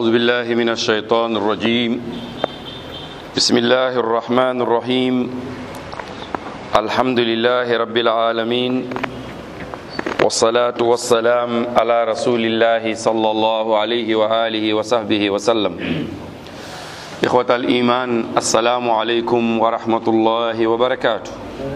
أعوذ بالله من الشيطان الرجيم بسم الله الرحمن الرحيم الحمد لله رب العالمين والصلاة والسلام على رسول الله صلى الله عليه وآله وصحبه وسلم إخوة الإيمان السلام عليكم ورحمة الله وبركاته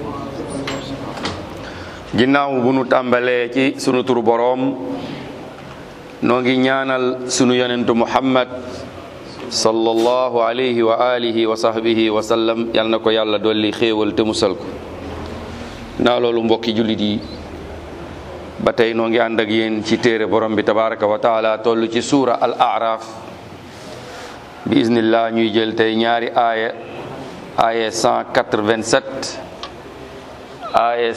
ginnaaw bu nu tàmbalee ci sunu turu boroom noo ngi ñaanal sunu yonentu muhammad sallallahu alayhi wa alihi wa sahbihi wa sallam yal na ko yàlla dolli xéewal te musal ko naa loolu mbokki jullit yi ba tey noo ngi ànd ak yéen ci téere borom bi tabaraka wa taala toll ci suura al araf bi iznillah ñuy jël tey ñaari aaya aaya 187 aaya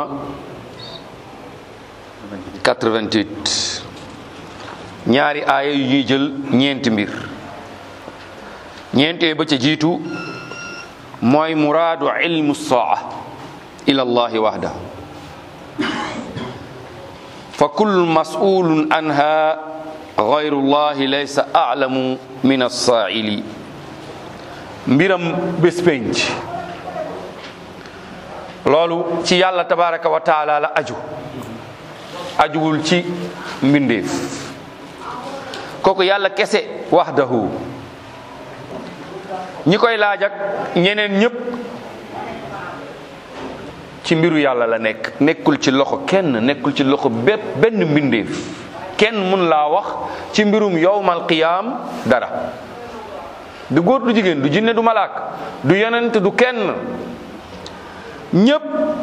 188 ñaari aaya yu ñuy jël ñeenti mbir ñeentee ba ca jiitu mooy muraadu ilmu saa ila allahi waxda fa kullu mas'ulun anha gayru llahi laysa a'lamu min as-saa'ili mbiram bés penc loolu ci yàlla tabaraka wa taala la aju ajuwul ci mbindeef kooku yàlla kese wahdahu ñi koy laaj ak ñeneen ñëpp ci mbiru yàlla la nekk nekkul ci loxo kenn nekkul ci loxo bépp benn mbindeef kenn mun laa wax ci mbirum yowmal qiyaam dara du góor du jigéen du jinne du malaak du yonent du kenn ñëpp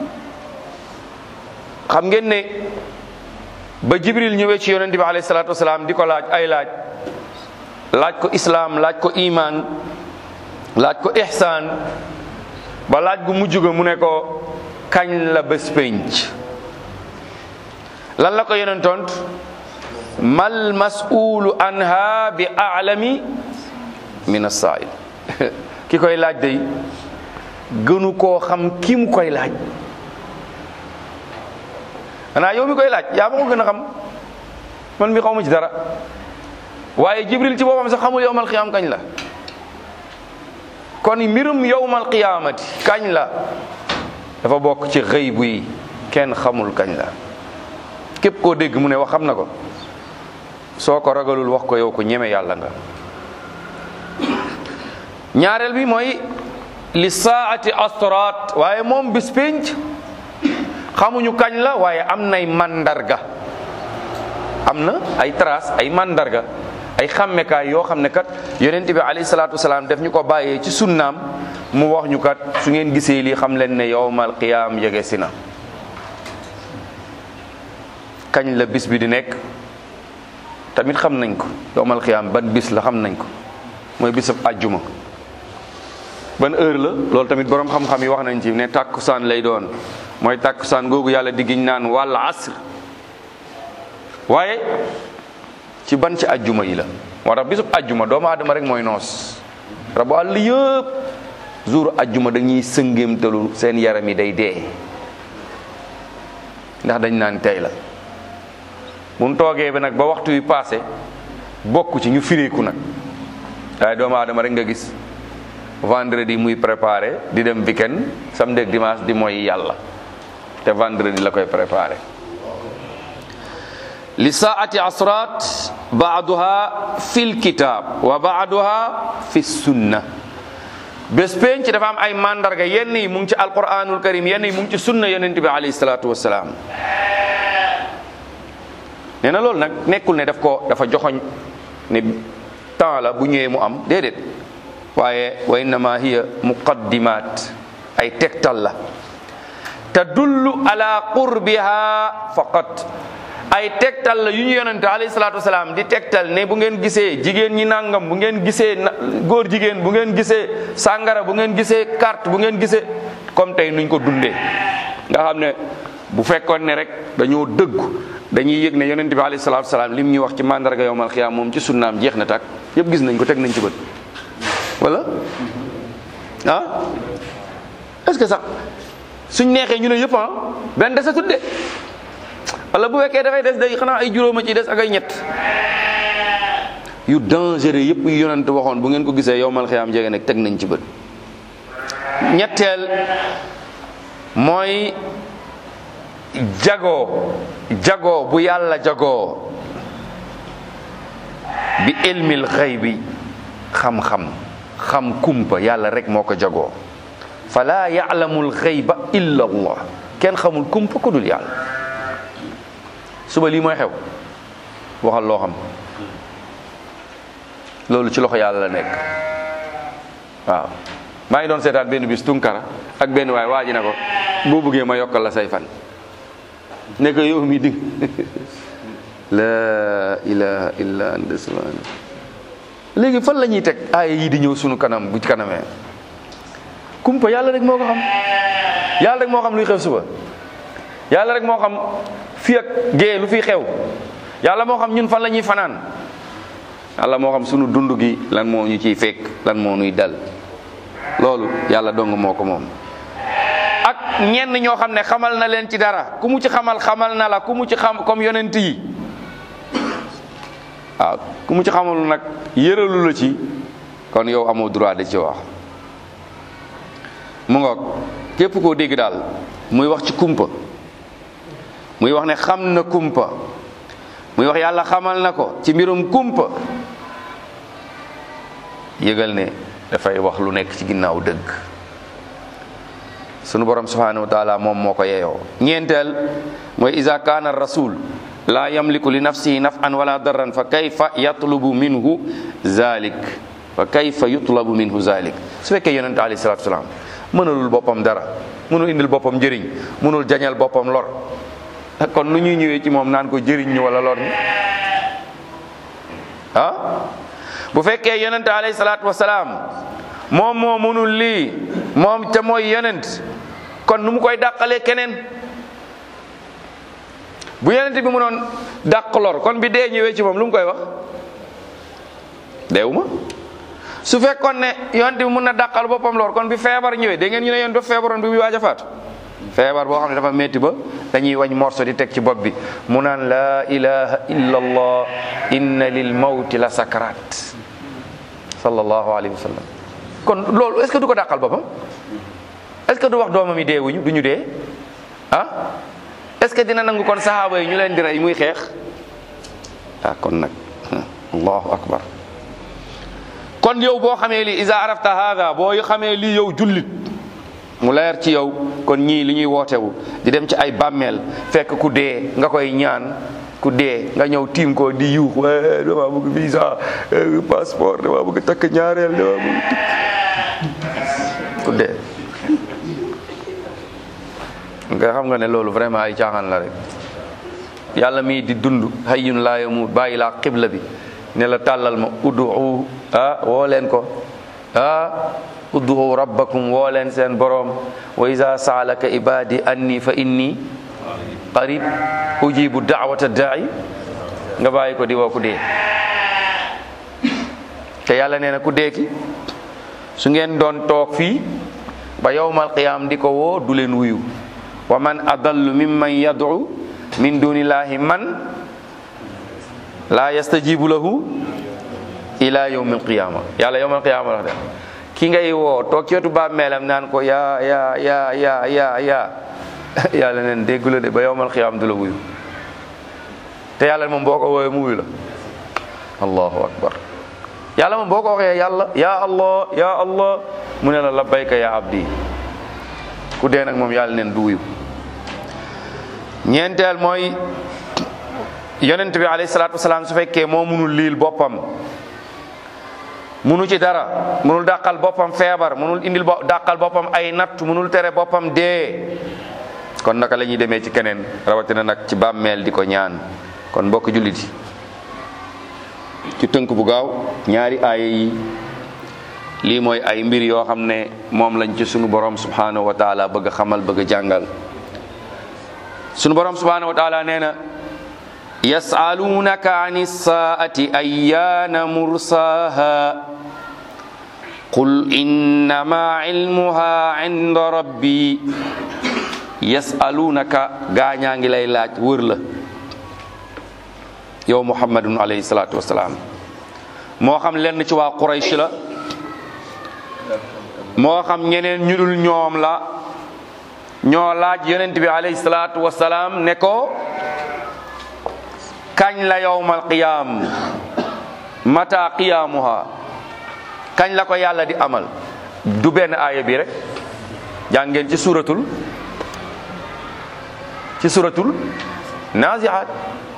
xam ngeen ne ba jibril ñëwee ci yonent bi alayhi salaatu wasalaam di ko laaj ay laaj laaj ko islaam laaj ko iman laaj ko ihsaan ba laaj gu mujj ga mu ne ko kañ la bés penc lan la ko yonent tont mal mas'ulu anha bi a'lami min as-sa'il ki koy laaj day gënu koo xam ki mu koy laaj xanaa yow mi koy laaj yaa ma ko gën a xam man mi xaw ma ci dara waaye jibril ci boppam sax xamul yowmal qiyaam kañ la kon mbirum yowmal qiyaamati kañ la dafa bokk ci xëy bu yi kenn xamul kañ la képp koo dégg mu ne wax xam na ko soo ko ragalul wax ko yow ko ñeme yàlla nga ñaareel bi mooy li saati astrat waaye moom bis pénc xamuñu kañ la waaye am nay mandarga am na ay trace ay mandarga ay xàmmekaay yoo xam ne kat yonent bi alayhi salaatu wasalaam def ñu ko bàyyee ci sunnaam mu wax ñu kat su ngeen gisee lii xam leen ne yowmal qiyaam yege si na kañ la bis bi di nekk tamit xam nañ ko yowmal qiyaam ban bis la xam nañ ko mooy bisab àjjuma ban heure la loolu tamit borom xam-xam yi wax nañ ci ne tàkkusaan lay doon mooy tàkkusaan googu yàlla diggiñ naan wàll asr waaye ci ban ci ajjuma yi la moo tax bisub ajjuma doomu aadama rek mooy noos rabu àll yëpp jour ajjuma dañuy sëngéemtalu seen yaram yi day dee ndax dañ naan tey la buñ toogee bi nag ba waxtu wi passé bokk ci ñu fireeku nag waaye doomu aadama rek nga gis vendredi muy préparé di dem weekend samedi ak dimanche di mooy yàlla te vendredi la koy préparé li saati asrat baaduha fi lkitab wa baaduha fi sunna bés penc dafa am ay mandarga yenn yi mu ngi ci alquranul karim yenn yi mu ngi ci sunna yonent bi alayhi salatu wasalaam nee na loolu nag nekkul ne daf ko dafa joxoñ ne temps la bu ñëwee mu am déedéet waaye wa innama hiya muqaddimat ay tegtal la tadullu ala qurbiha faqat ay tegtal la yu ñu yonente alayhi salaatu wasalaam di tegtal ne bu ngeen gisee jigéen ñi nangam bu ngeen gisee góor jigéen bu ngeen gisee sàngara bu ngeen gisee carte bu ngeen gisee comme tey nuñ ko dundee nga xam ne bu fekkoon ne rek dañoo dëggu dañuy yëg ne yonente bi alayhi salaatu wasalaam lim ñuy wax ci mandarga yowmal xiyaam moom ci sunnaam jeex na tàkk yëpp gis nañ ko teg nañ ci bët wala ah est-ce que sax suñ neexee ñu ne yëpp ah benn desa tudde wala bu fekkee dafay des day xanaa ay juróoma ci des ak ay ñett yu dangereux yëpp yu yonent waxoon bu ngeen ko gisee yowmal xiyaam jege nag teg nañ ci bët ñetteel mooy jagoo jagoo bu yàlla jagoo bi ilmil xëy bi xam-xam xam kumpa yàlla rek moo ko jagoo fala ya'lamul xayba illa allah kenn xamul kumpa ku dul yàlla suba lii mooy xew waxal loo xam loolu ci loxo yàlla la nekk waaw maa ngi doon seetaan benn bis tunkara ak benn waay waa ji ne ko boo bëggee ma yokkal la say fan ne ko yow mi dig la ilaha illa anta subhana léegi fan la ñuy teg aaya yi di ñëw sunu kanam bu ci kanamee kumpa yàlla rek moo ko xam yàlla rek moo xam luy xew suba yàlla rek moo xam fii ak gée lu fi xew yàlla moo xam ñun fan la ñuy fanaan yàlla moo xam sunu dund gi lan moo ñu ciy fekk lan moo ñuy dal loolu yàlla dong moo ko moom ak ñenn ñoo xam ne xamal na leen ci dara ku mu ci xamal xamal na la ku mu ci xam comme yonent yi waaw ku mu ci xamal nag yëralu la ci kon yow amoo droit de ci wax mu ngoog képp koo dégg daal muy wax ci kumpa muy wax ne xam na kumpa muy wax yàlla xamal na ko ci mbirum kumpa yëgal ne dafay wax lu nekk ci ginnaaw dëgg sunu borom subhanahu wa taala moom moo ko yeyoo ñeenteel mooy iza kaana rasul la yamliku li nafsihi naf'an wala darran fa kayfa yatlubu minhu zalik fa kayfa yutlabu minhu zalik su fekkee yonente alayhi salatu wasalaam mënalul boppam dara mënul indil boppam njëriñ mënul jañal boppam lor kon nu ñuy ñëwee ci moom naan ko jëriñ ñu wala lor ñu ah bu fekkee yonente alayhi salatu wasalaam moom moo mënul lii moom te mooy yonent kon nu mu koy dàqalee keneen bu yonent bi mënoon dàq lor kon bi dee ñëwee ci moom lu mu koy wax deewuma su fekkoon ne yonent bi mun na dàqal boppam lor kon bi feebar ñëwee da ngeen ñu ne yoon dafa feebaroon bi muy waaj a faatu feebar boo xam ne dafa metti ba dañuy wañ morso di teg ci bopp bi mu naan laa ilaha illa allah inna lil mawti la sakarat sallallahu alayhi wa sallam kon loolu est ce que du ko dàqal boppam est ce que du wax doomam yi deewuñu du ñu dee ah est ce que dina nangu kon saxaaba yi ñu leen di rey muy xeex ah kon nag allahu akbar kon yow boo xamee lii isa arafta hada boo xamee lii yow jullit mu leer ci yow kon ñii li ñuy wootewu di dem ci ay bàmmeel fekk ku dee nga koy ñaan ku dee nga ñëw tiim ko di yuux waaye dama bëgg visa passeport dama bëgg takk ñaareel dama bëgg ku dee nga xam nga ne loolu vraiment ay caaxaan la rek yàlla mii di dund hayyun laa yamut bàyyi laa xibla bi ne la tàllal ma uddu ah woo leen ko ah uddu rabbakum woo leen seen boroom wa iza saalaka ibadi anni fa inni qarib ujibu daawata daai nga bàyyi ko di woo ku dee te yàlla nee na ku dee ki su ngeen doon toog fii ba yowmal qiyaam di ko woo du leen wuyu wa man adallu mimman yad'u min dunillahi man la yastajibu lahu ila yawmil qiyama yàlla yawmal qiyama wax de ki ngay woo toog ci wetu bàmmeelam naan ko yaa yaa yaa yaa yaa yaa yàlla neen déggu la de ba yawmal qiyama du la wuyu te yàlla moom boo ko woowee mu wuyu la allahu akbar yàlla moom boo ko waxee yàlla ya allah ya allah mu ne la labbayka ya abdi ku dee nag moom yàlla neen du wuyu ñeenteel mooy yonent bi alayhi salaatu wasalaam su fekkee moo munul liil boppam munu ci dara munul dàqal boppam feebar munul indil bo dàqal boppam ay natt munul tere boppam dee kon naka la ñuy demee ci keneen rawatina nag ci bàmmeel di ko ñaan kon mbokk jullit yi ci tënk bu gaaw ñaari aaya yi lii mooy ay mbir yoo xam ne moom lañ ci sunu borom subhanahu wa taala bëgg a xamal bëgg a jàngal sunu borom subhanahu wa taala nee na yasalunaka ani saati ayyaana mursaha qul innama ilmuha inda rabbi yasalunaka gaañaa ngi lay laaj wër la yow muhammadun alayhi salatu wasalaam moo xam lenn ci waa Quraysh la moo xam ñeneen ñu dul ñoom la ñoo laaj yonent bi alayhi salaatu wasalaam ne ko kañ la yawmal qiyaam mata qiyaamuha kañ la ko yàlla di amal du benn aaya bi rek jàngeen ci suratul ci suratul naziat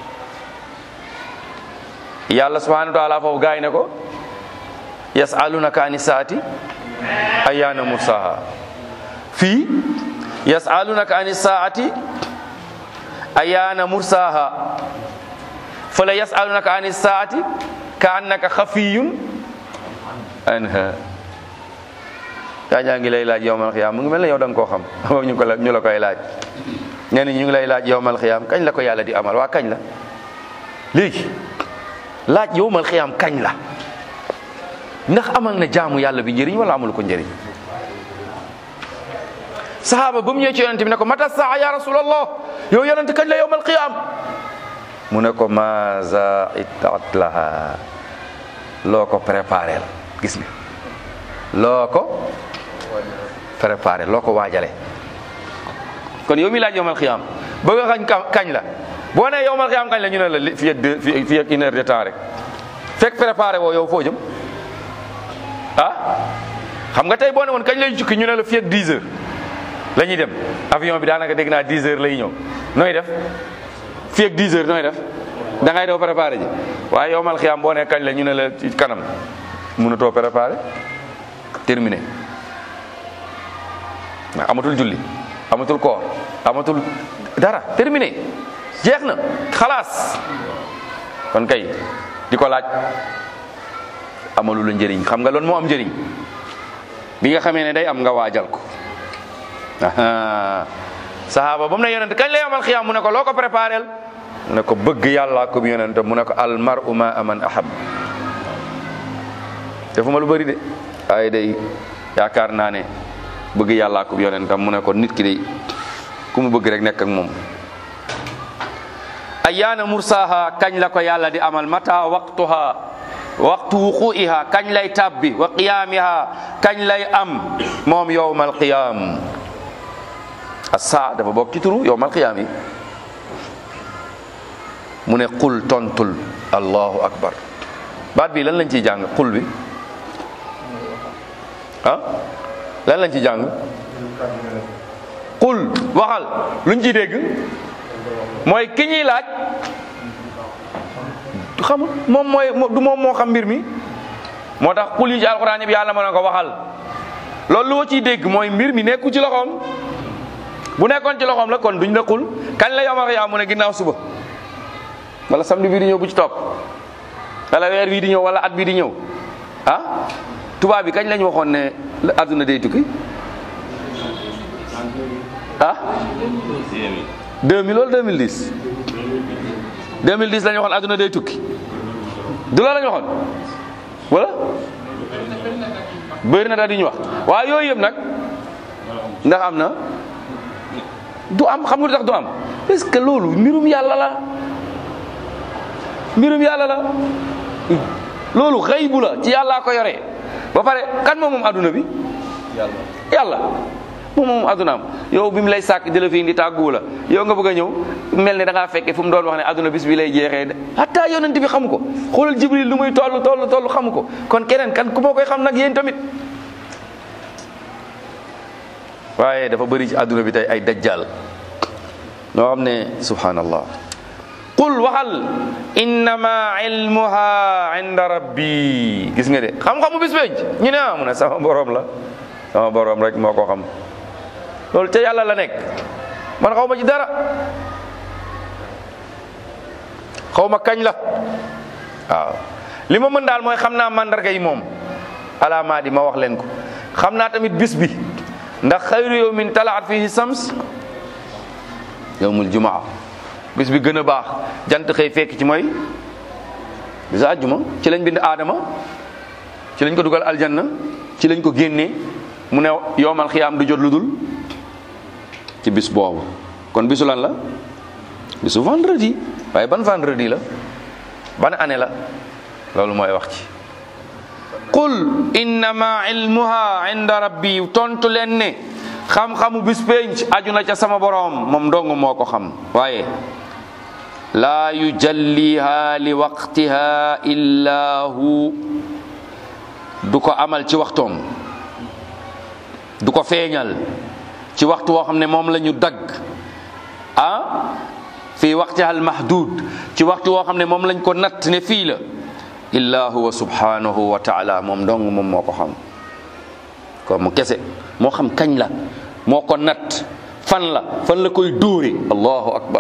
yàlla subhanahu wa taala foofu gaay ne ko yasalunaka ani saati ayana mursaha fii yasalunaka ani saati ayana mursaha fala yasalunaka ani saati ka annaka xafiyun anha gaa ñaa ngi lay laaj yowmal xiyaam mu ngi mel ne yow da nga koo xam moom ñu ko la ñu la koy laaj nee na ñu ngi lay laaj yowmal xiyaam kañ la ko yàlla di amal waa kañ la léegi laaj yowmal xiyaam kañ la ndax amal na jaamu yàlla bi njëriñ wala amul ko njëriñ sahaaba ba mu ñëwee ci yonente bi ne ko mata saa ya rasulallah yow yonente kañ la yowmal xiyaam mu ne ko maza itat laha loo ko préparé la gis nga loo ko préparé loo ko waajale kon yow mi laaj yowmal xiyaam bëgg a xañ kañ la boo nee yowmal xiyaam kañ la ñu ne la fii ak deux fii ak une heure de temps rek fekk préparé woo yow foo jëm ah xam nga tey boo ne woon kañ lay jukki ñu ne la fii ak 10 heures la ñuy dem avion bi daanaka dégg naa 10 heures lay ñëw nooy def fii ak 10 heures nooy def da ngay doo préparé ji waaye yowmal xiyaam boo nee kañ la ñu ne la ci kanam mënatoo préparé terminé amatul julli amatul koor amatul dara terminé jeex na xalaas kon kay di ko laaj amalu la njëriñ xam nga loolu moo am njëriñ bi nga xamee ne day am nga waajal ko sahaaba ba mu ne yonent kañ la yomal xiyaam mu ne ko loo ko préparel mu ne ko bëgg yàlla ko yonent mu ne ko al mar'u ma aman ahab defuma lu bëri de waaye day yaakaar naa ne bëgg yàllaa ko yonentam mu ne ko nit ki day ku mu bëgg rek nekk ak moom ayyaana mursaha kañ la ko yàlla di amal mata waqtuha waqtu wuqu'iha kañ lay tabbi wa qiyaamiha kañ lay am moom yowmal qiyaam asa dafa bokk ci turu yowmal qiyaam yi mu ne qul tontul allahu akbar baat bi lan lañ ciy jàng qul bi ah lan lañ ci jàng qul waxal luñ ciy dégg mooy ki ñuy laaj xamul moom mooy du moom moo xam mbir mi moo tax qul yi ci alxuraan bi yàlla mën na ko waxal loolu lu ma ciy dégg mooy mbir mi nekku ci loxoom bu nekkoon ci loxoom la kon duñ la qul kañ la yomal yaa mu ne ginnaaw suba wala samedi bii di ñëw bu ci topp wala weer bii di ñëw wala at bii di ñëw ah tubaab bi kañ lañ waxoon ne adduna day tukki ah 2000 wala 2010 2010 la ñu waxoon adduna day tukki du loolu la ñu waxoon wala bëri na daal di ñu wax waaye yooyu yëpp nag ndax am na du am xam nga lu tax du am est-ce que loolu mbirum yàlla la mbirum yàlla la loolu xëybu la ci yàllaa ko yore ba pare kan moom moom adduna bi yàlla moom moom addunaam yow bi mu lay sàkk di la fi indi tàgguwu la yow nga bëgg a ñëw mel ne da ngaa fekke fu mu doon wax ne adduna bis bi lay jeexee hatta yonent bi xamu ko xoolal jibril lu muy toll toll toll xamu ko kon keneen kan ku moo koy xam nag yéen tamit waaye dafa bëri ci adduna bi tey ay dajjal ñoo xam ne subhanallah qul waxal innama ilmuha inda rabbi gis nga de xam-xamu bis penc ñu ne ah mu ne sama borom la sama borom rek moo ko xam loolu ca yàlla la nekk man xaw ma ci dara xaw ma kañ la waaw li ma mën daal mooy xam naa mandarga yi moom alaamaa di ma wax leen ko xam naa tamit bis bi ndax xayru yawmin talaat fihi sams yawmul jumaa bis bi gën a baax jant xëy fekk ci mooy bisu àjjuma ci lañ bind aadama ci lañ ko dugal aljanna ci lañ ko génnee mu ne yowmal xiyaam du jot lu dul ci bis boobu kon bisu lan la bisu vendredi waaye ban vendredi la ban année la loolu mooy wax ci qul innama ilmuha inda rabbi tontu leen ne xam-xamu bis penc aju na ca sama boroom moom dong moo ko xam waaye laa yujalliha li waqtiha illa hu du ko amal ci waxtoom du ko feeñal ci waxtu woo xam ne moom la ñu dagg ah fii waqtiha al mahdud ci waxtu woo xam ne moom lañ ko natt ne fii la illa huwa subhanahu wa taala moom dong moom moo ko xam ko mu kese moo xam kañ la moo ko natt fan la fan la koy dóore allahu akbar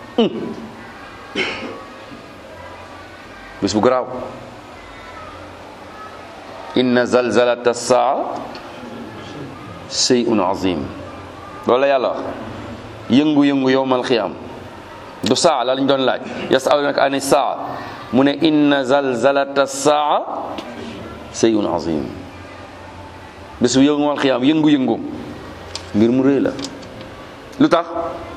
bis bu garaaw inna zalzalata saa shay'un azim loolu la yàlla wax yëngu-yëngu yowmal xiyam du saa la lañ doon laaj yasalunaka ani saa mu ne inna zalzalata saa shay'un azim bis bu yowmal xiyam yëngu-yëngu mbir mu rëy la lu tax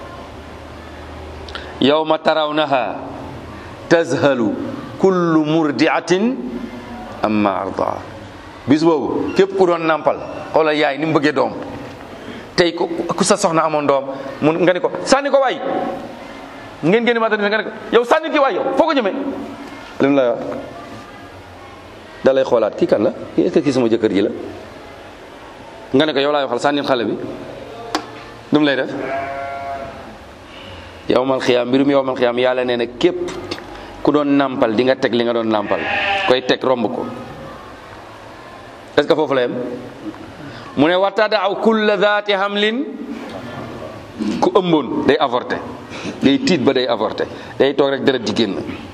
yawma tarawnaha tazhalu kullu murdiatin amma ardaa bis boobu képp ku doon nàmpal xoolal yaay ni mu bëggee doom tey ku ku sa soxna amoon doom mu nga ne ko sànni ko waay ngeen génn maata nga ne ko yow sànni ki waay yow foo ko jëmee lim la wax da lay xoolaat kii kan la est-ce que kii sama jëkkër ji la nga ne ko yow laay waxal sànni xale bi dum lay def yowmal xiyaam mbirum yowmal xiyaam yàlla nee na képp ku doon nàmpal di nga teg li nga doon nàmpal koy teg romb ko est-ce que foofu la yem mu ne watadaaw kulla daati hamlin ku ëmboon day avorté day tiit ba day avorté day toog rek deret di génn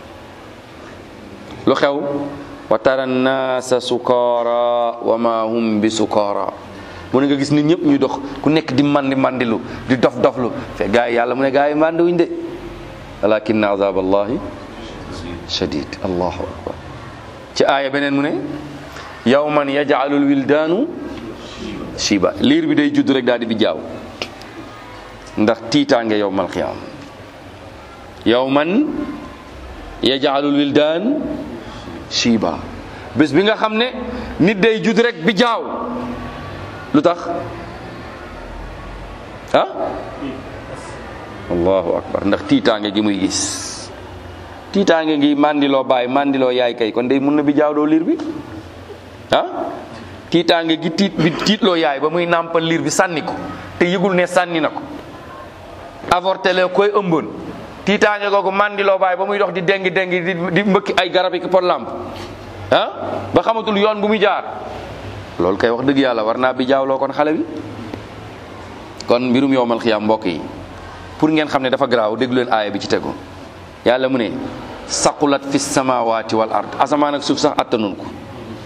lu xew wa tara nnaasa sukaara wa ma hum bi sukaara mu ne nga gis nit ñëpp ñuy dox ku nekk di mandi mandilu di dof doflu fe gaa yi yàlla mu ne gaa yi mandi wuñ de walakinna azab allahi shadid allahu akbar ci aaya beneen mu ne yawman yaj'alul wildaanu shiba liir bi day judd rek daal di bi jaaw ndax tiitaange yowmal qiyaam yawman yaj'alul wildaan shiba bés bi nga xam ne nit day judd rek bi jaaw lu tax ah allahu akbar ndax tiitaange gi muy gis tiitaange ngi mandiloo baay mandiloo yaay kay kon day mun na bi jaaw doo liir bi ah tiitaange gi tiit bi tiitloo yaay ba muy nàmpal liir bi sànni ko te yëgul ne sànni na ko avorté la koy ëmboon tiitaange googu mandiloo baay ba muy dox di dengi dengi di di mbëkki ay garab yi ki pot lamp ah ba xamatul yoon bu muy jaar loolu kay wax dëgg yàlla war naa bi jaawloo kon xale bi kon mbirum yowmal xiyaam mbokk yi pour ngeen xam ne dafa garaaw déglu leen aaya bi ci tegu yàlla mu ne saqulat fi samawati wal ard asamaan ak suuf sax attanun ko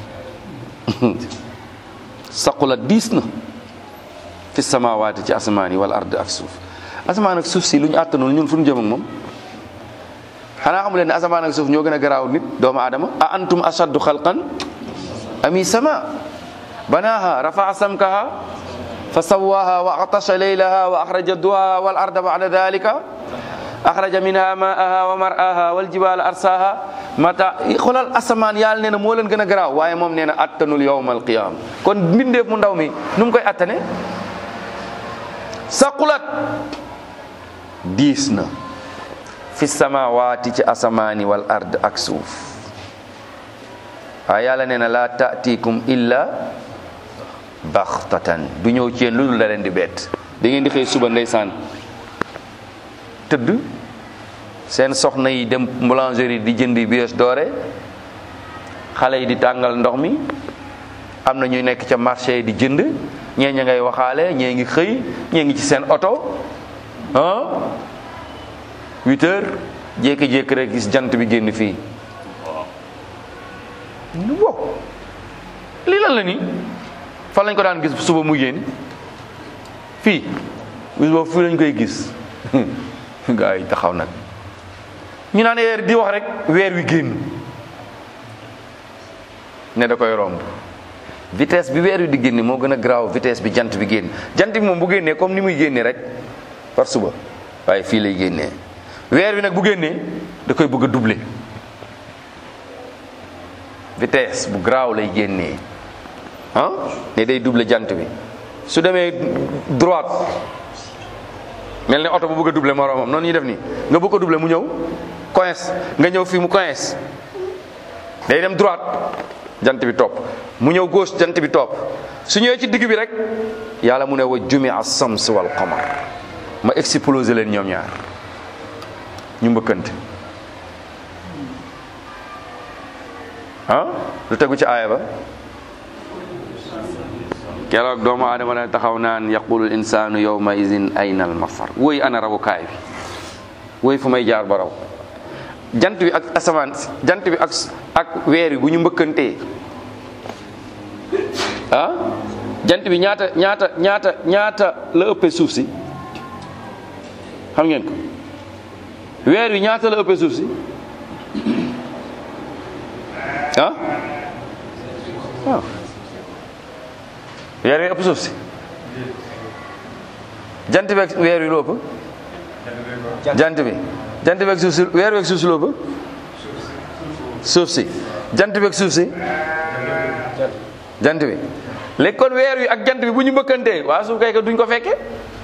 saqulat diis na fi samawati ci asamaan yi wal ard ak suuf asamaan ak suuf si lu ñu attanul ñun fu ñu jëm ak moom xanaa xamu leen ne asamaan ak suuf ñoo gën a garaaw nit doomu aadama a antum ashaddu xalqan ami sama banaha rafaa samkaha fa sawaha wa atasha laylaha wa axraja duhaha wal arda bada dalika axraja minha maaha wa maraha wal jibala arsaha mata xoolal asamaan yàlla nee na moo leen gën a garaaw waaye moom nee na attanul yowma alqiyama kon mbindeef mu ndaw mi nu mu koy attane saqulat diis na fi samawaati ci asamaani wal ard ak suuf waaye yàlla nee na laa taatikum illa baxtatan du ñëw ci yéen lu dul da leen di bett da ngeen di xëy suba ndeysaan tëdd seen soxna yi dem boulangerie di jëndi brioche dorée xale yi di tàngal ndox mi am na ñuy nekk ca marché di jënd ñee ña ngay waxaale ñee ngi xëy ñee ngi ci seen oto ah huit heures jékki-jékki rek gis jant bi génn fii wow lii lan la ni fan lañ ko daan gis suba mu génn fii bis boobu fii lañ koy gis gaa yi taxaw nag ñu naan weer di wax rek weer wi génn ne da koy romb vitesse bi weer wi di génne moo gën a garaaw vitesse bi jant bi génn jant bi moom bu génnee comme ni muy génnee rek par suba waaye fii lay génnee weer wi nag bu génnee da koy bëgg a doubler vitesse bu garaaw lay génnee ah ne day double jant bi su demee droite mel ne oto bu bëgg a double moroomam noonu ñuy def nii nga bëgg ko double mu ñëw coince nga ñëw fii mu coince day dem droite jant bi topp mu ñëw gauche jant bi topp su ñëwee ci digg bi rek yàlla mu ne wa jumi as sams wal qamar ma explosé leen ñoom ñaar ñu mbëkkante ah lu tegu ci aaya ba keroog doomu aadama ne taxaw naan yaqulul insaanu yawma izin ayna al mafar woy ana rawukaay bi woy fu may jaar ba raw jant bi ak asamaan jant bi ak ak weer yi bu ñu mbëkkantee ah jant bi ñaata ñaata ñaata ñaata la ëppee suuf si xam ngeen ko weer wi ñaata la ëppee suuf si ah waaw weer wi ëpp suuf si jant bi ak weer wi lu ëpp jant bi jant bi ak suuf si weer wi ak suuf si lu ëpp suuf si jant bi ak suuf si jant bi léegi kon weer wi ak jant bi bu ñu mbëkkantee waa suuf kay ka duñ ko fekke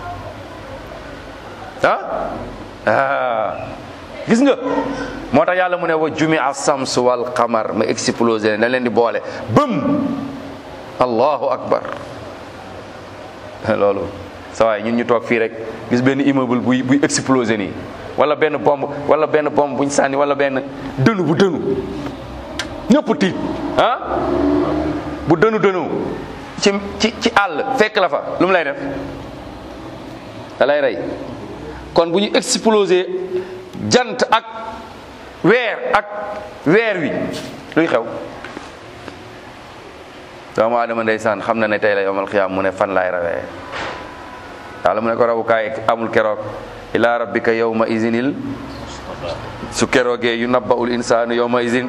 ah ah gis nga moo tax yàlla mu ne wa jumi a sams wal qamar ma explosé na leen di boole bëm allahu akbar loolu sa waay ñun ñu toog fii rek gis benn immeuble buy buy explosé nii wala benn bombe wala benn bombe buñ sànni wala benn dënu bu dënu ñëpp tiit ah bu dënu dënu ci ci ci àll fekk la fa lu mu lay def da lay rey kon bu ñu explosé jant ak weer ak weer wi luy xew doomu aadama ndeysaan xam na ne tey la yowmal xiyaam mu ne fan laay rawee yàlla mu ne ko rawukaay amul keroog ila rabbika yawma izinil su keroogee yu nabbaul insaanu yawma izin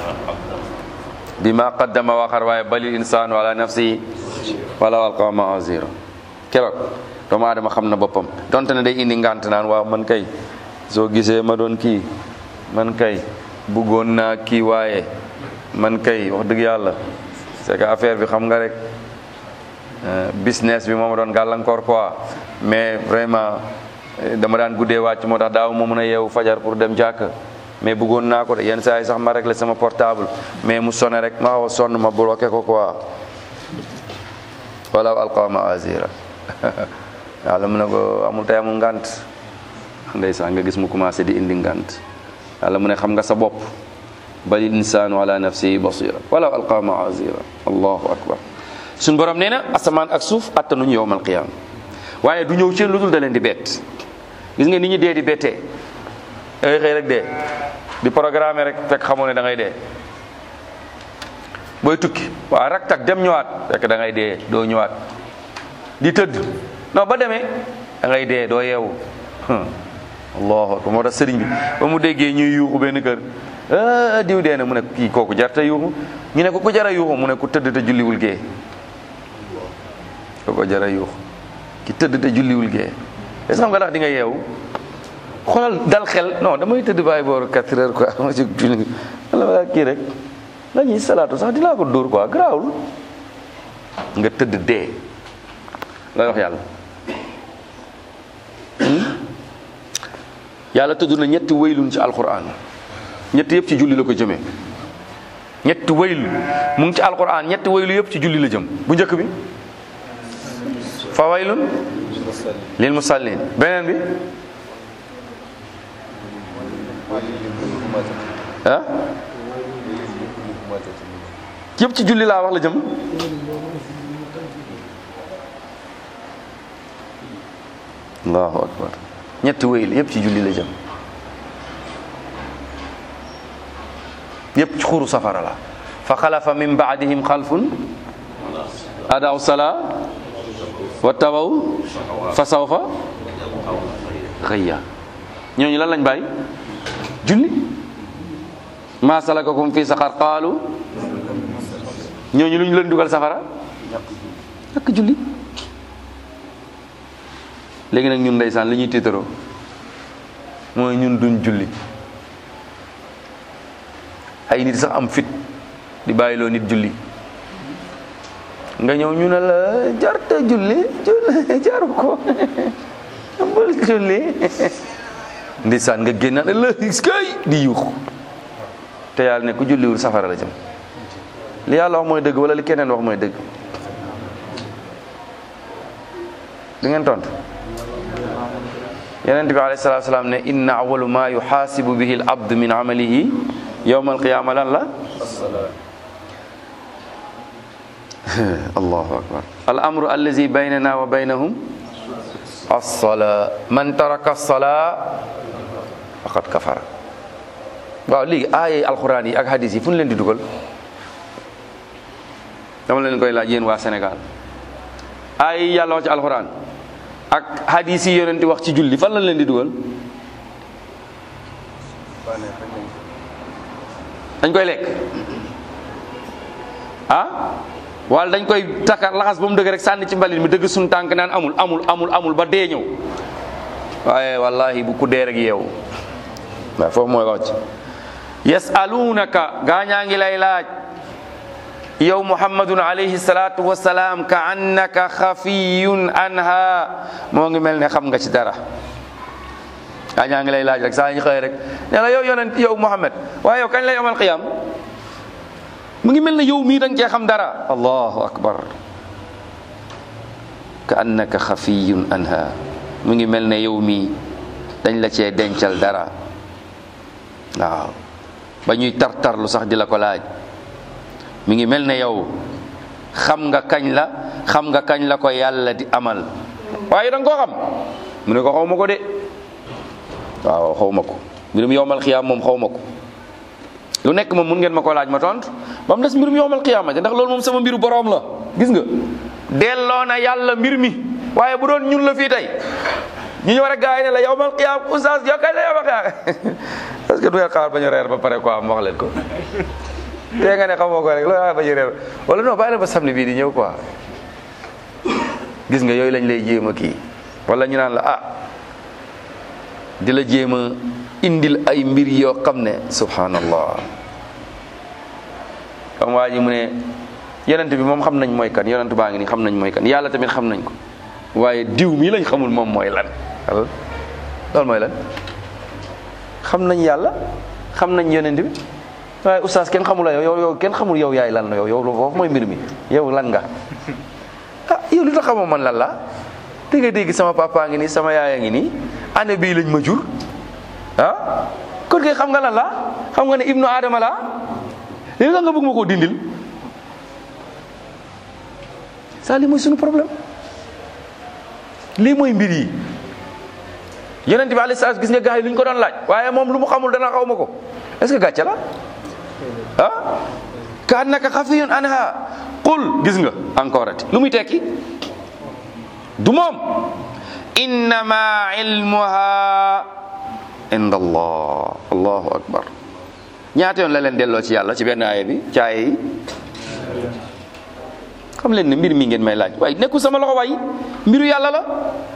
bima qaddama waxar waaye balil insaanu ala nafsi wala alqa maazira keroog doomu aadama xam na boppam donte ne day indi ngant naan waaw man kay soo gisee ma doon kii man kay bëggoon naa kii waaye man kay wax dëgg yàlla c'est que affaire bi xam nga rek business bi moo ma doon gàllankoor quoi mais vraiment dama daan guddee wàcc moo tax daaw ma mën a yeewu fajar pour dem jàkk mais bëggoon naa ko de yenn saa yi sax ma réglé sama portable mais mu sonné rek ma xaw a sonn ma bloqué ko quoi wala alqama azira yàlla mu ne ko amul tey amul ngant ndeysaan nga gis mu commencé di indi ngant yàlla mu ne xam nga sa bopp bal insaanu ala nafsihi basira wala alqa maazira allahu akbar suñ borom nee na asamaan ak suuf attanuñu yowmal qiyam waaye du ñëw ci lu dul da leen di bett gis nga nit ñi dee di bettee da ngay xëy rek dee di programme rek fekk xamoo ne da ngay dee booy tukki waaw rak tak dem ñëwaat fekk da ngay dee doo ñëwaat di tëdd non ba demee da ngay dee doo yeewu allahu akbar moo tax sëriñ bi ba mu déggee ñuy yuuxu benn kër ah diw dee na mu ne kii kooku jarta yuuxu ñu ne ko ku jara yuuxu mu ne ku tëdd te julliwul gee kooku jara yuuxu ki tëdd te julliwul gee est xam nga ndax di nga yeewu xoolal dal xel non damay tëdd bàyyi booru 4 heures quoi ma ci julli wala kii rek nga ñuy salaatu sax dinaa ko dóor quoi garaawul nga tëdd dee looy wax yàlla yàlla tudd na ñetti waylun ci alquran ñetti yëpp ci julli la ko jëmee ñetti waylu mu ngi ci alquran ñetti waylu yëpp ci julli la jëm bu njëkk bi fa waylun lil musallin beneen bi ah yëpp ci julli laa wax la jëm allahu akbar ñetti wayl yëpp ci julli la jëm yëpp ci xuru safara la fa xalafa min baadihim xalfun adaw sala wa tabaw fa sawfa xëyya ñooñu lan lañ bàyyi julli ma salakakum fi saqar qaalu ñooñu lu ñu leen dugal safara ñàkk julli léegi nag ñun ndeysaan li ñuy tiitaroo mooy ñun duñ julli ay nit sax am fit di bàyyiloo nit julli nga ñëw ñu ne la jarta julli julli jaru ko bul julli ndeysaan nga génn ne la kay di yuux te yàlla ne ku julliwul safara la jëm li yàlla wax mooy dëgg wala li keneen wax mooy dëgg di ngeen tontu yonent bi alayhi salaatu salaam ne inna awalu ma yuxaasibu bihi al abdu min amalihi yowma alqiyama lan la allahu akbar al amru allazi baynana wa baynahum alsolaa man taraka alsolaa faqad kafara waaw léegi aaya alquran yi ak hadis yi fu ñu leen di dugal dama leen koy laaj yéen waa Sénégal aaya yi yàlla wax ci alquran ak hadis yi yonent wax ci julli fan lañ leen di dugal dañ koy lekk ah wala dañ koy takar laxas ba mu dëgg rek sànni ci mbalit mi dëgg suñu tànk naan amul amul amul amul ba dee ñëw waaye wallahi bu ku dee rek yeewu waaw foofu mooy wax ci yasalunaka gaañaa ngi lay laaj yow muhammadun alayhi salatu wasalaam ka annaka xafiyun anha moo ngi mel ne xam nga ci dara gaañaa ngi lay laaj rek saa ñu xëy rek ne la yow yonent yow muhammad waaye yow kañ lay amal qiyam mu ngi mel ne yow mii da nga cee xam dara allahu akbar ka annaka xafiyun anha mu ngi mel ne yow mii dañ la cee dencal dara waaw ba ñuy tartarlu sax di la ko laaj mi ngi mel ne yow xam nga kañ la xam nga kañ la ko yàlla di amal waaye da nga koo xam mu ne ko xaw ma ko de waaw xaw ma ko mbirum yowmal xiyaam moom xaw ma ko lu nekk moom mun ngeen ma ko laaj ma tontu ba mu des mbirum yowmal xiyaama ndax loolu moom sama mbiru boroom la gis nga delloo na yàlla mbir mi waaye bu doon ñun la fii tey ñu ñëw rek gars yi ne la yowmal xiyaam oustaz yow kañ la yowmal xiyaam parce que du ngeen xaar ba ñu reer ba pare quoi ma wax leen ko tey nga ne xamoo ko rek loolu xaar ba ñu reer wala non bàyyi la ba samedi bii di ñëw quoi gis nga yooyu lañ lay jéem a kii wala ñu naan la ah di la jéem a indil ay mbir yoo xam ne subhanallah comme waa ji mu ne yonent bi moom xam nañ mooy kan yonent baa ngi nii xam nañ mooy kan yàlla tamit xam nañ ko waaye diw mii lañ xamul moom mooy lan loolu mooy lan xam nañ yàlla xam nañ yonent bi waaye oustaz kenn xamul la yow yow kenn xamul yow yaay lan la yow yow foofu mooy mbir mi yow lan nga ah yow li tax xamoo man lan la dégg nga dégg sama papa ngi nii sama yaaya ngi nii année bii lañ ma jur ah kon kay xam nga lan la xam nga ne ibnu adama la léegi nga bëgg ma koo dindil ça lii mooy suñu problème lii mooy mbir yi yonent bi alayhi salaam gis nga gars yi lu ñu ko doon laaj waaye moom lu mu xamul dana xaw ma ko est-ce que gàcce la ah ka annaka xafiyun anha qul gis nga encore ati lu muy tekki du moom innama ilmuha inda allah allahu akbar ñaata yoon la leen delloo ci yàlla ci benn aaya bi ci aaya yi xam leen ne mbir mi ngeen may laaj waaye nekkul sama loxo waay mbiru yàlla la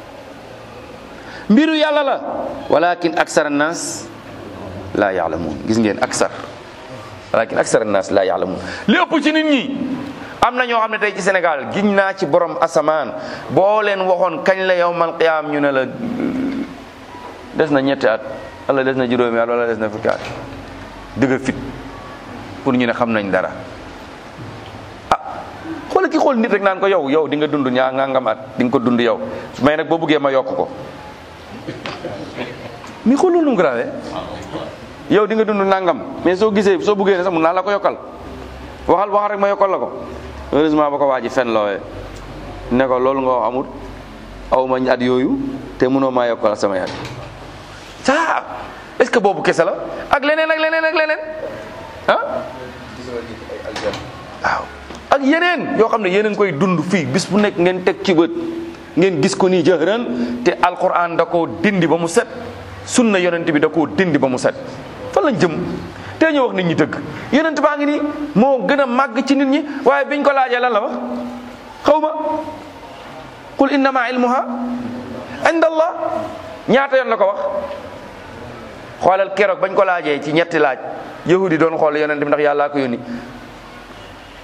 mbiru yàlla la walakin aksar annas la yaalamuun gis ngeen aksar walakin aksar annas la yaalamuun li ëpp ci nit ñi am na ñoo xam ne tey ci Sénégal giñ naa ci borom asamaan boo leen waxoon kañ la yawmal qiyaam ñu ne la des na ñetti at wala des na juróomi at wala des na fukki at dëgg fit pour ñu ne xam nañ dara ah xoolal ki xool nit rek naan ko yow yow di nga dund ñaa ngangam at di nga ko dund yow mais nag boo buggee ma yokk ko mi xool loolu nu mu grave yow di nga dund nangam mais soo gisee soo buggee ne sax mun naa la ko yokkal waxal waxal rek ma yokkal la ko heureusement ba ko waa ji fen loowee ne ko loolu nga wax amul aw ma at yooyu te mënoo maa yokkal sama at ça est-ce que boobu kese la ak leneen ak leneen ak leneen ah waaw ak yeneen yoo xam ne yéen a ngi koy dund fii bis bu nekk ngeen teg ci bët ngeen gis ko nii jëhëran te alquran da koo dindi ba mu set sunna yonent bi da koo dindi ba mu set fan lañ jëm te ñu wax nit ñi dëgg yonent baa ngi nii moo gën a màgg ci nit ñi waaye biñ ko laajee lan la wax xaw ma qul innama ilmuha inda allah ñaata yoon la ko wax xoolal keroog bañ ko laajee ci ñetti laaj yahudi doon xool yonent bi ndax yàllaa ko yónni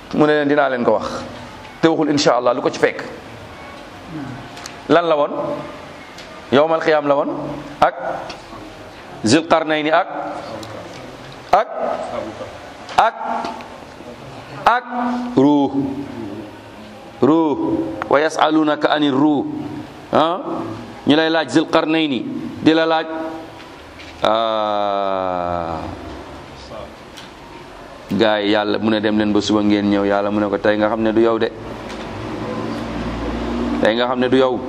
mu ne leen dinaa leen ko wax te waxul insha allah lu ko ci fekk lan la woon yowmal xiyaam la woon ak zil qarnayni ak ak ak ak ruux ruux wa yasalunaka ani ruux ah ñu lay laaj zil qarnayni di la laaj gaay yi yàlla mu ne dem leen ba suba ngeen ñëw yàlla mu ne ko tey nga xam ne du yow de tey nga xam ne du yow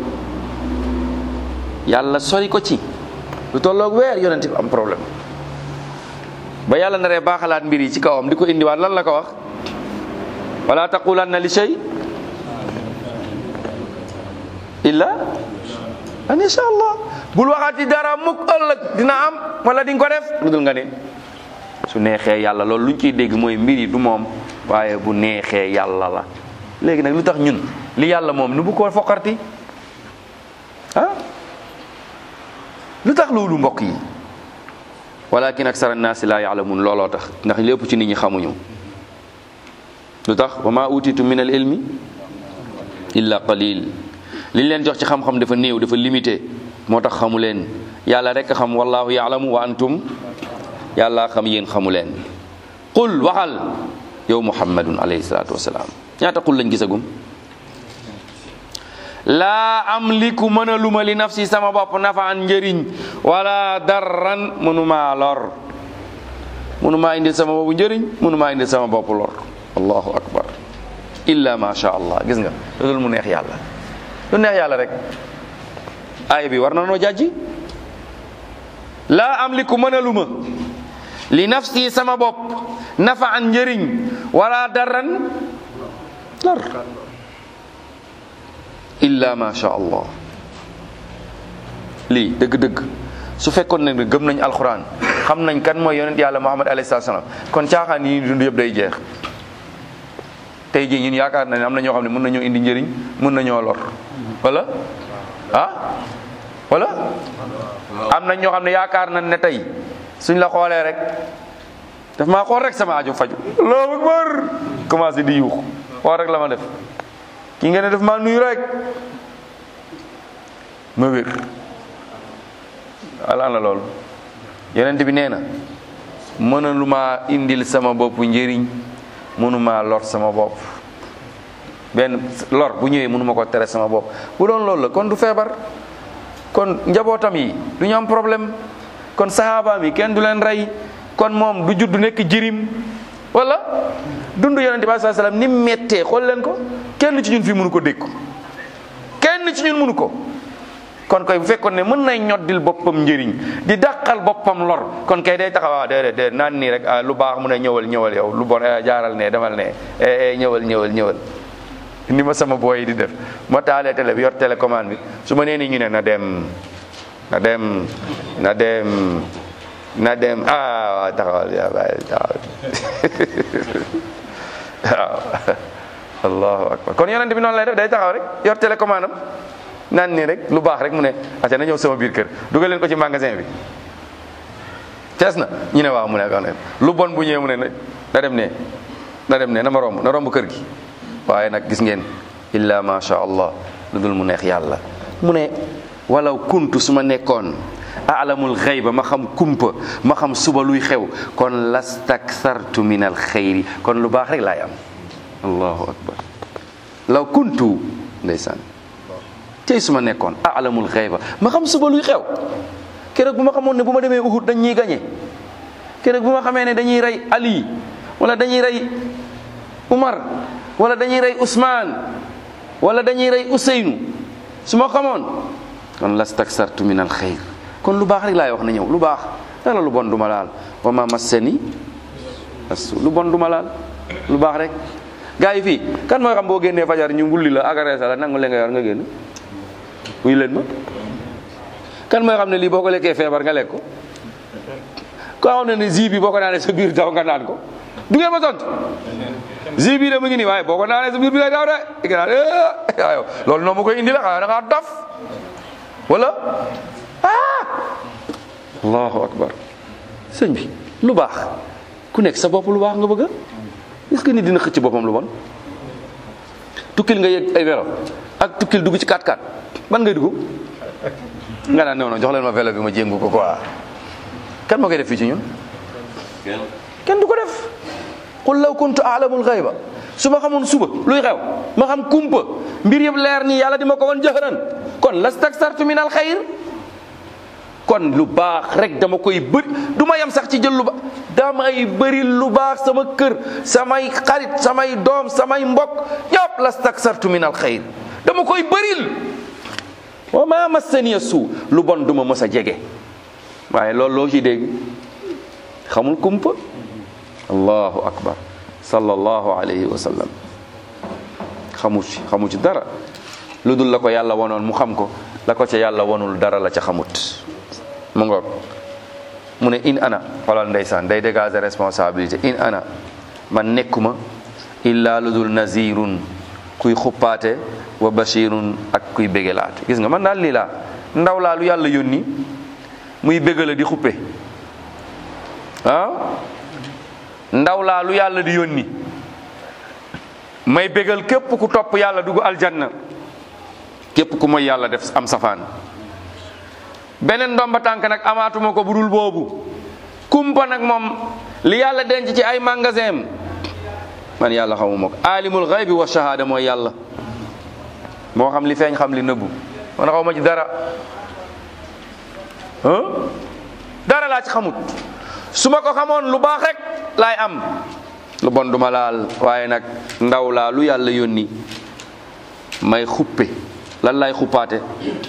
yàlla sori ko ci lu tolloog weer yonent bi am problème ba yàlla naree baaxalaat mbir yi ci kawam di ko indiwaat lan la ko wax wala taqulanna li shay illa an insha allah bul waxaati dara mukk ëllëg dina am wala di nga ko def lu dul nga ne su neexee yàlla loolu luñ ciy dégg mooy mbir yi du moom waaye bu neexee yàlla la léegi nag lu tax ñun li yàlla moom nu bu ko foqarti ah lu tax loolu mbokk yi walakin aksara naasi laa yaalamun looloo tax ndax lépp ci nit ñi xamuñu lu tax wa ma utitu min al ilmi illa qalil liñ leen jox ci xam-xam dafa néew dafa limité moo tax xamu leen yàlla rek xam wallahu yaalamu wa antum yàlla xam yéen xamu leen qul waxal yow muhammadun alayhi salaatu wasalaam ñaata qul lañ gisagum laa amliku mënaluma li nafsi sama bopp nafaan njëriñ wala darran mënumaa lor mënumaa indil sama boppu njëriñ mënumaa indil sama bopp lor allahu akbar illa ma sha allah gis nga loolu mu neex yàlla lu neex yàlla rek aaya bi war na noo jàjji laa amliku mënaluma li nafsi sama bopp nafaan njëriñ wala darran lor illa ma sha allah lii dëgg-dëgg su fekkoon ne gëm nañ alxuraan xam nañ kan mooy yonent yàlla muhammad alayhi salaam kon caaxaan yi dund yëpp day jeex tey jii ñun yaakaar na ne am na ñoo xam ne mën nañoo indi njëriñ mën nañoo lor wala ah wala am na ñoo xam ne yaakaar nañ ne tey suñ la xoolee rek daf maa xool rek sama aajo faju allahu akbar commencé di yuux xool rek la ma def ki nga ne daf maa nuyu rek ma wér alaan la loolu yonent bi nee na mënalu maa indil sama bopp njëriñ mënumaa lor sama bopp benn lor bu ñëwee mënuma ko tere sama bopp bu doon loolu la kon du feebar kon njabootam yi du ñu am problème kon saxaabaam yi kenn du leen rey kon moom du judd nekk jirim wala dund yonente bi sallallahu alayhi wasallam ni mettee xool leen ko kenn ci ñun fii mënu ko dékku kenn ci ñun mënu ko kon koy bu fekkoon ne mën nay ñoddil boppam njëriñ di dàqal boppam lor kon kay day taxawaa déedéet déedéet naan nii rek lu baax mu ne ñëwal ñëwal yow lu bon jaaral ne demal ne ñëwal ñëwal ñëwal ni ma sama booy di def ma taalee télé bi yor télécommande bi su ma nee nii ñu ne na dem na dem na dem na dem ah waaw taxawal yaa bàyyi taxawal waaw allahu akbar kon yonent bi noonu lay def day taxaw rek yor télécommande am naan nii rek lu baax rek mu ne ate na ñëw sama biir kër dugal leen ko ci magasin bi tees na ñu ne waaw mu ne lu bon bu ñëwee mu ne na dem ne na dem ne na ma romb na romb kër gi waaye nag gis ngeen illa ma sha allah lu dul mu neex yàlla mu ne walaw kuntu su ma nekkoon alamul xayba ma xam kumpa ma xam suba luy xew kon lastakthartu min al xayri kon lu baax rek laay am allahu akbar law kuntu ndeysaan tey su ma nekkoon alamul xayba ma xam suba luy xew keroog bu ma xamoon ne bu ma demee Uhud dañ ñuy gañe keroog bu ma xamee ne dañuy rey Ali wala dañuy rey Umar wala dañuy rey Ousmane wala dañuy rey Ousseynou su ma xamoon kon lastaksartu min al xayr kon lu baax rek laay wax na ñëw lu baax dara lu bon du ma laal wa ma massani asu lu bon du ma laal lu baax rek gaa yi fii kan mooy xam boo génnee fajar ñu wulli la agressé la nangu leen nga yor nga génn wuy leen ma kan mooy xam ne lii boo ko lekkee feebar nga lekk ko ko xam ne ne zi bi boo ko naanee sa biir daw nga naan ko du ngeen ma tontu zi bi de mu ngi nii waaye boo ko naanee sa biir bi lay daw de nga naan waaw loolu noonu ma koy indi la xanaa da ngaa dof wala ah allahu akbar sëñ bi lu baax ku nekk sa bopp lu baax nga bëgg est-ce que nit dina xëcc boppam lu bon tukkil nga yëg ay vélo ak tukkil dugg ci 4x4 ban ngay dugg nga naan non non jox leen ma vélo bi ma jéngu ko quoi kan moo koy def fii ci ñun kenn du ko def qul law kuntu a'lamul ghayba su ma xamoon suba luy xew ma xam kumpa mbir yëpp leer nii yàlla di ma ko wan jahran kon lastaksartu min al xayr kon lu baax rek dama koy bëri du ma yem sax ci jël lu baax damay bëri lu baax sama kër samay xarit samay doom samay mbokk ñëpp lastaksartu min al xayr dama koy bëril wa ma massaniya suu lu bon du ma mës a jege waaye loolu loo ci dégg xamul kumpa allahu akbar sallallahu alayhi wa sallam xamu ci xamu ci dara lu dul la ko yàlla wanoon mu xam ko la ko ca yàlla wanul dara la ca xamut mu ngoog mu ne in ana xoolal ndeysaan day dégager responsabilité in ana man nekkuma illa lu dul nazirun kuy xuppaate wa bashirun ak kuy bégelaate gis nga man daal lii laa ndaw laa lu yàlla yónni muy bégala di xuppe ah ndaw laa lu yàlla di yónni may bégal képp ku topp yàlla dugg aljanna képp ku mooy yàlla def am safaan beneen ndomba tànk nag amaatuma ko budul boobu kumpa nag moom li yàlla denc ci ay magasin man yàlla xamuma ko alimul xaybi wa shahada mooy yàlla moo xam li feeñ xam li nëbbu man xaw ma ci dara dara laa ci xamut su ma ko xamoon lu baax rek laay am lu bon duma laal waaye nag ndaw laa lu yàlla yónni may xuppe lan lay xuppaate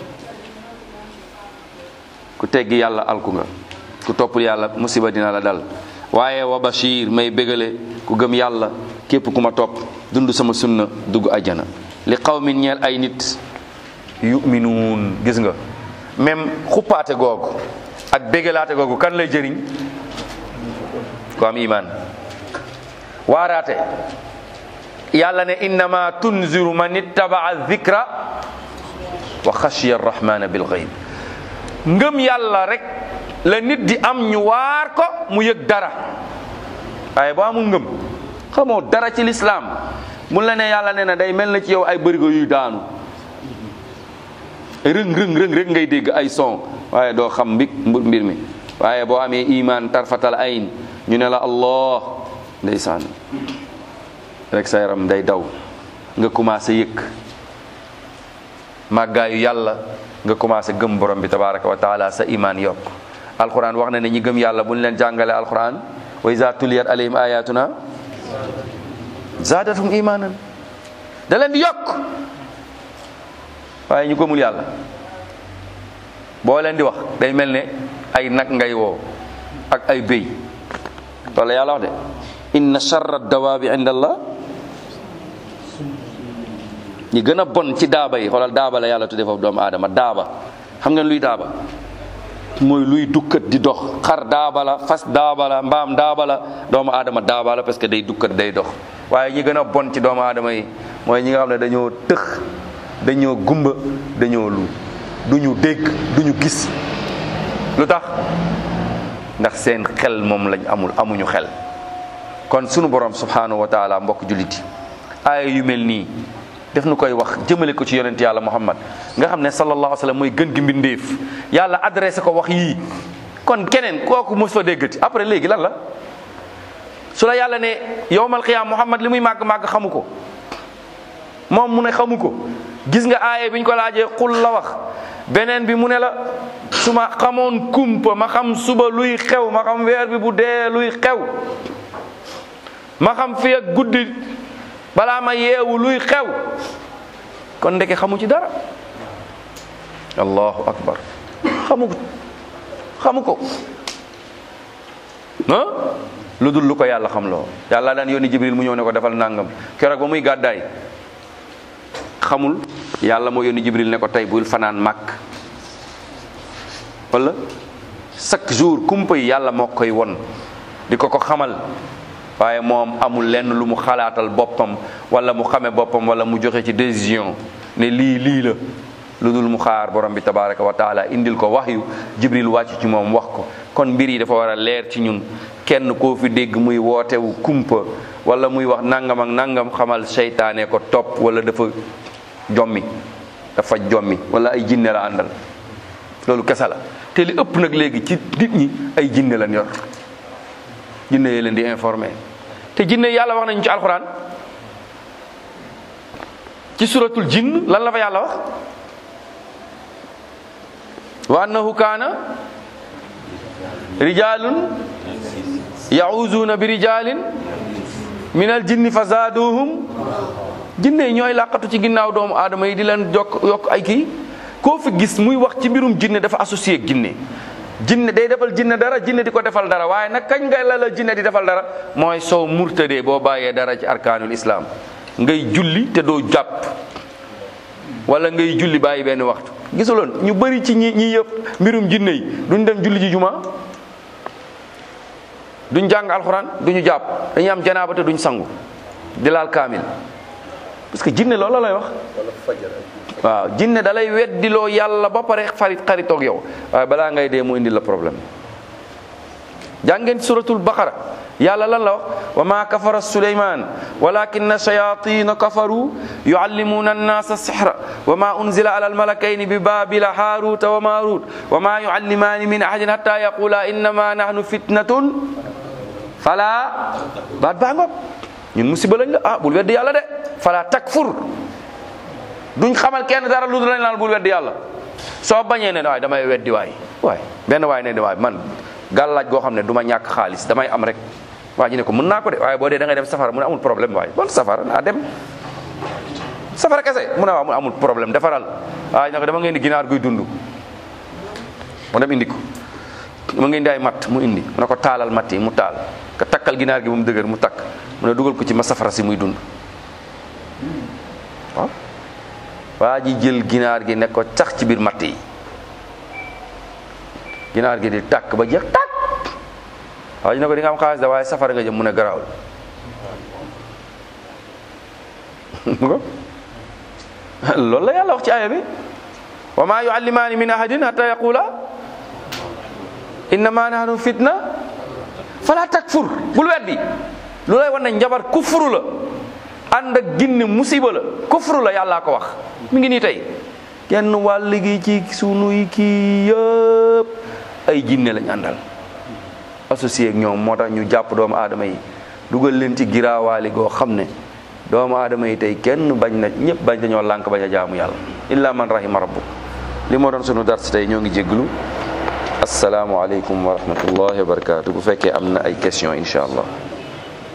ku teggi yàlla alku nga ku toppul yàlla musiba dina la dal waaye wa bashir may bégale ku gëm yàlla képp ku ma topp dund sama sunna dugg ajjana li qawmin ñeel ay nit yuminuun gis nga même xuppaate googu ak bégalaate googu kan lay jëriñ ku am iman waaraate yàlla ne innama tunziru man ittabaa dhikra wa xashiya arrahmana bil ghaib ngëm yàlla rek la nit di am ñu waar ko mu yëg dara waaye boo amul ngëm xamoo dara ci lislaam mun la ne yàlla ne na day mel na ci yow ay bërigo yuy daanu rëng rëng rëng rek ngay dégg ay son waaye doo xam mbig mbir mi waaye boo amee iman tarfatal ayn ñu ne la allah ndeysaan rek sa yaram day daw nga commencé yëg màggaayu yàlla nga commencé gëm borom bi tabaraka wa taala sa iman yokk alquran wax na ne ñi gëm yàlla bu ñu leen jàngale alquran wa iza tuliyat alayhim ayatuna zaadatum imanan da leen di yokk waaye ñu gëmul yàlla boo leen di wax day mel ne ay nag ngay woo ak ay béy loolu yàlla wax de inna charra dawaabi inda allah ñi gën a bon ci daaba yi xoolal daaba la yàlla tuddee foofu doomu aadama daaba xam ngeen luy daaba mooy luy dukkat di dox xar daaba la fas daaba la mbaam daaba la doomu aadama daaba la parce que day dukkat day dox waaye ñi gën a bon ci doomu aadama yi mooy ñi nga xam ne dañoo tëx dañoo gumba dañoo lu duñu dégg duñu gis lu tax ndax seen xel moom lañ amul amuñu xel kon sunu borom subhanahu wa taala mbokk julliti aaya yu mel nii def nu koy wax jëmale ko ci yonent yàlla muhammad nga xam ne sallallahu alayhi wa sallam mooy gën gi mbindéef yàlla adressé ko wax yii kon keneen kooku mos fa déggati après léegi lan la su la yàlla ne yowmal qiyaam muhammad li muy màgg-màgg xamu ko moom mu ne xamu ko gis nga aaye bi ñu ko laajee xul la wax beneen bi mu ne la su ma xamoon kumpa ma xam suba luy xew ma xam weer bi bu dee luy xew ma xam fi ak guddi balaa ma yeewu luy xew kon ndeke xamu ci dara allahu akbar xamu ko xamu ko ah lu dul lu ko yàlla xam loo yàlla daan yónni jibril mu ñëw ne ko defal nangam keroog ba muy gàddaay xamul yàlla moo yónni jibril ne ko tey bul fanaan màkk wala chaque jour kumpa yi yàlla moo koy won di ko ko xamal waaye moom amul lenn lu mu xalaatal boppam wala mu xame boppam wala mu joxe ci décision ne lii lii la lu dul mu xaar borom bi tabaraka wa taala indil ko wax yu jibril wàcc ci moom wax ko kon mbir yi dafa war a leer ci ñun kenn koo fi dégg muy wootewu kumpa wala muy wax nangam ak nangam xamal seytaane ko topp wala dafa jommi dafa jommi wala ay jinne la àndal loolu kese la te li ëpp nag léegi ci nit ñi ay jinne lañ yor jinne yi leen di informé te jinne yàlla wax nañu ci alxuraan ci suratul jinn lan la fa yàlla wax wa annahu kaana rijalun yahuzuuna bi rijalin min al jinni fa zaaduhum jinne yi ñooy làqatu ci ginnaaw doomu aadama yi di leen jokk yokk ay kii koo fi gis muy wax ci mbirum jinne dafa associé ak jinne jinne day defal jinne dara jinne di ko defal dara waaye nag kañ ngay la la jinne di defal dara mooy soo murtadee boo bàyyee dara ci arkaanul islam ngay julli te doo jàpp wala ngay julli bàyyi benn waxtu gisuloon ñu bëri ci ñi ñi yëpp mbirum jinne yi duñ dem julli ji juma duñ jàng alxuraan duñu jàpp dañuy am janaaba te duñ sangu di laal kaamil parce que jinne loolu la lay wax waaw jinne da lay weddiloo yàlla ba pare farit xaritoog yow waaye balaa ngay dee mu indi la problème jàngeen suratul baqara yàlla lan la wax wa ma kafara suleyman walakinna shayatina kafaru yuallimuna annasa sihra wa ma unzila ala almalakayni bi babila haruta wa marut wa ma yuallimani min ahadin hatta yaqula innama nahnu fitnatun fala baat baa ngoog ñun musiba lañ la ah bul weddi yàlla de fala takfur duñ xamal kenn dara lu dul lañ naan bul weddi yàlla soo bañee ne waay damay weddi waay waay benn waay ne waay man gàllaaj goo xam ne du ma ñàkk xaalis damay am rek waa ji ne ko mën naa ko de waaye boo dee da ngay dem safara mu ne amul problème waay bon safara naa dem safara kese mu ne waaw mu amul problème defaral waaye ne ko dama ngeen di ginaar guy dund mu dem indi ko dama ngeen di ay matt mu indi mu ne ko taalal matt yi mu taal ka takkal ginaar gi ba mu dëgër mu takk mu ne dugal ko ci ma safara si muy dund waaw waa ji jël ginaar gi ne ko sax ci biir matt yi ginaar gi di tàkk ba jeex tàkk waa ji ne ko di nga am xaalis da waaye safara nga jëm mu ne garaawul loolu la yàlla wax ci aaya bi wa ma yuallimaani min ahadin hatta yaqula innama nahnu fitna fala takfur bul weddi lu lay wan ne njabar kufru la ànd ak ginne musiba la kufru la yàllaa ko wax mi ngi nii tey kenn wàll gi ci sunuy kii yëpp ay jinne lañ àndal associé ak ñoom moo tax ñu jàpp doomu aadama yi dugal leen ci giraawaali goo xam ne doomu aadama yi tey kenn bañ na ñëpp bañ dañoo lànk bañ a jaamu yàlla illa man rahima rabbuk li moo doon sunu dars tey ñoo ngi jégglu asalaamualeykum wa rahmatullahi wa barakatu bu fekkee am na ay question incha allah